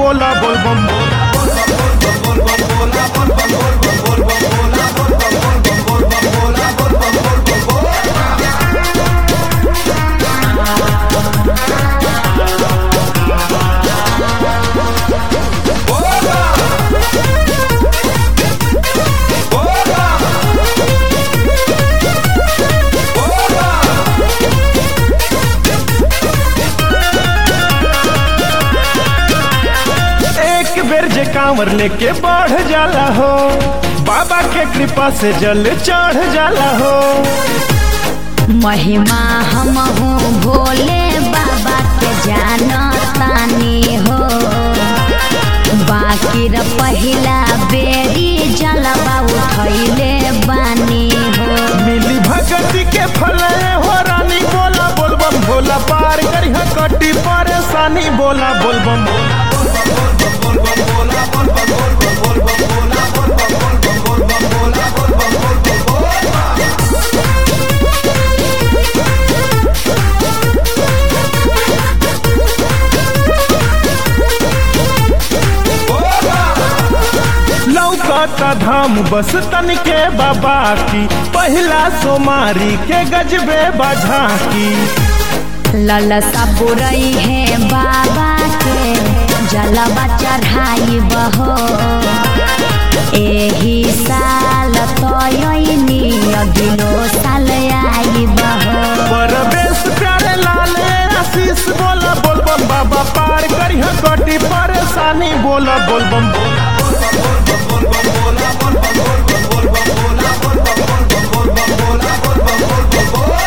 बोला बोल बम बोला एक बेर जे कांवर लेके बढ़ जाला हो बाबा के कृपा से जल चढ़ जाला हो महिमा हम हूँ भोले बाबा के जानतानी हो बाकी र पहिला बेरी जलवा उठैले बानी हो मिली भगती के फल हो रानी बोला बोल बम भोला पार करी कटी परेशानी बोला बोल बम बोला लौकता धाम बस तन के बाबा की पहिला सोमारी के गजबे बझा की ललसा बुरई है बाबा के जलवा चढ़ाई बहो एही साल तयनी अगिलो साल आई बहो परवेश प्यारे लाले आशीष बोला बोल बम बाबा पार करी कटी परेशानी बोला बोल बम बोला